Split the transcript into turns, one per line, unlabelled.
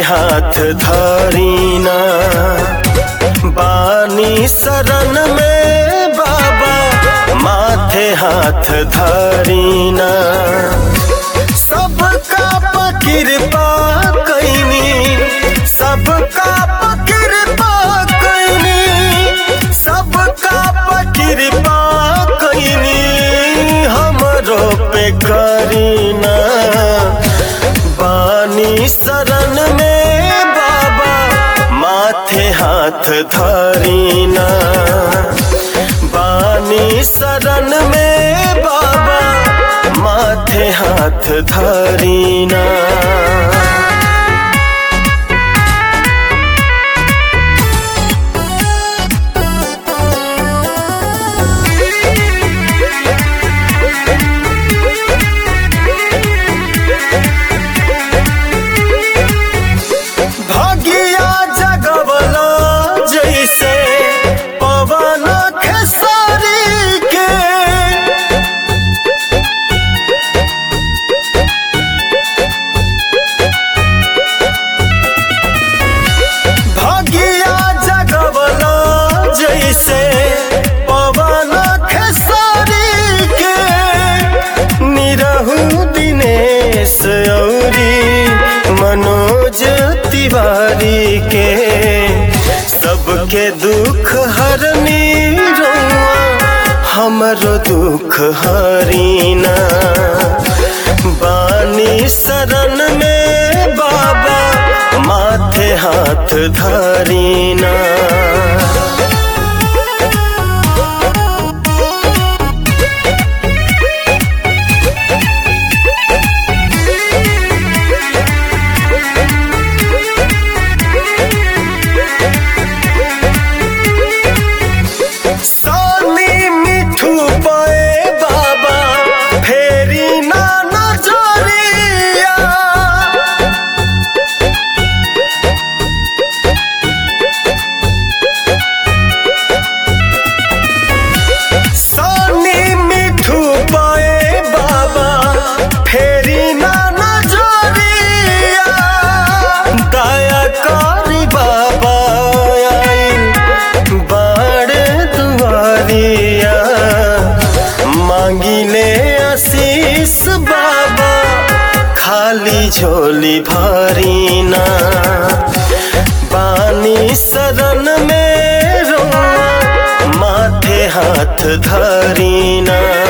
हाथ धरीना बानी शरण में बाबा माथे हाथ धरीना सबका कृपा कैनी सबका कृपा कैनी सबका कृपा कैनी हमरो पे करीना बानी शरण में बाबा माथे हाथ धरीना बानी शरण में बाबा माथे हाथ धरीना भगिया जगवला जैसे पवन खेसारी के भगिया जगवला जैसे पवन खेसारी के निरहु दिनेश औरी मनोज तिवारी के सबके दुख हरनी रउआ हमरो दुख हरीना बानी शरण में बाबा माथे हाथ धरीना सानी मिठू पाए बाबा फेरी ना नजरिया सानी मिठू पाए बाबा फेरी ना नजरिया दया करी बाबा आई बाड़ दुआरिया मांगिले आशीष बाबा खाली झोली भरीना बानी शरण में रोआ माथे हाथ धरीना